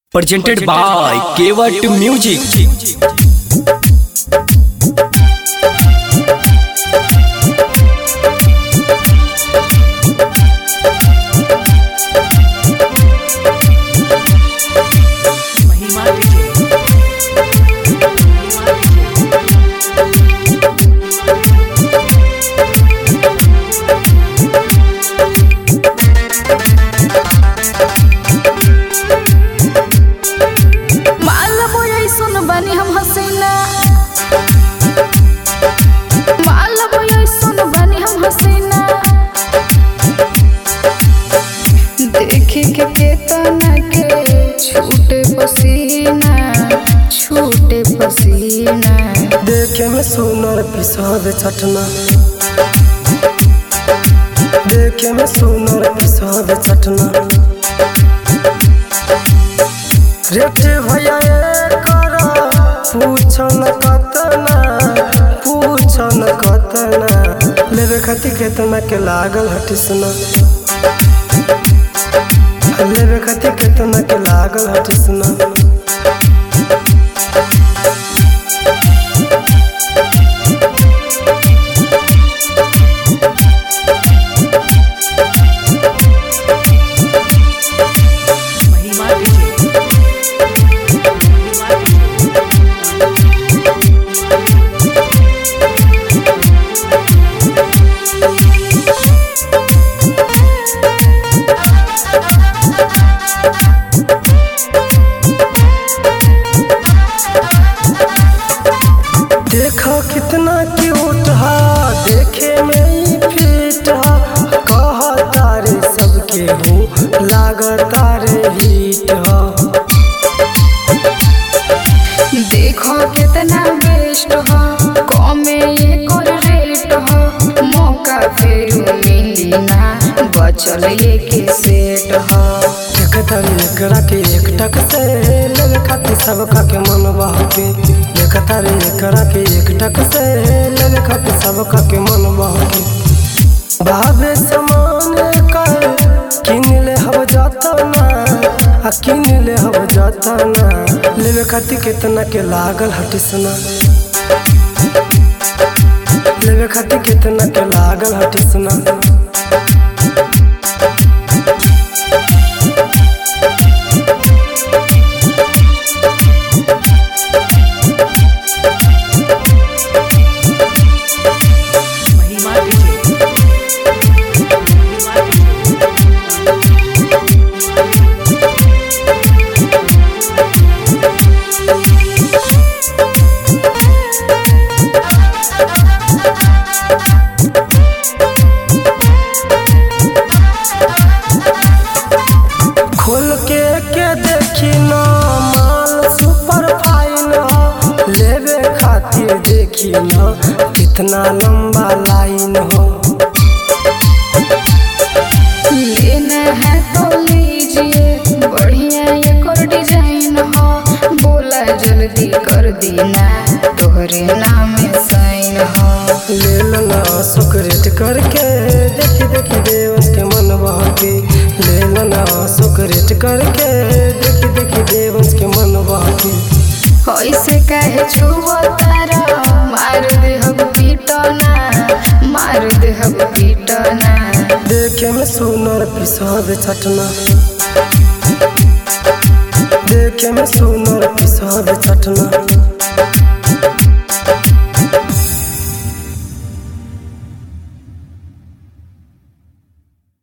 presented by Kewat Music. महिमा विजय माल बोयै सुन बनी हम हसीना माल बोयै सुन बनी हम हसीना देखे के केतना के छूटे पसीना छूटे पसीना देखे में सुनर पिसाद चटना देखे में सुनर पिसाद चटना रेट भैया कर पूछन कतना पूछन कतना लेवे खातिर केतना के लागल हटिसना लेवे खातिर केतना के लागल हटिसना महिमा विजय महिमा विजय देखो कितना क्यूट हा देखे में ही फिट हा कह तारे सबके हो लाग तारे हिट हा देखो कितना बेस्ट हो कमे एक और रेट हो मौका फिर मिली ना बचल एक सेट हो एक तारे एकरा के एक टक से लगे खातिर सबका के मन बहके एक तारे एकरा के एक टक से लगे खातिर सबका के मन बहके भावे समान कर किन ले हब जाता ना आ किन ले हब जाता ना लेवे खातिर कितना के लागल हटिसना लेवे खातिर कितना के लागल हटिसना महिमा विजय महिमा विजय खोल के के देखी ना माल सुपर फाइन हो लेवे खातिर देखी ना कितना लंबा लाइन हो लेना है तो लीजिए बढ़िया एक और डिजाइन हो बोला जल्दी कर देना तोहरे नाम साइन हो ले लेना सुकरेट करके देखी देखी देवस के मन बहके ले लेना सुकरेट करके देखी देखी देवस के मन बहके ऐसे कहे छुओ तारा मार दे हम पीटना मार दे हम पीटना देखे में सुनर पिसाद चटना देखे में सुनर पिसाद चटना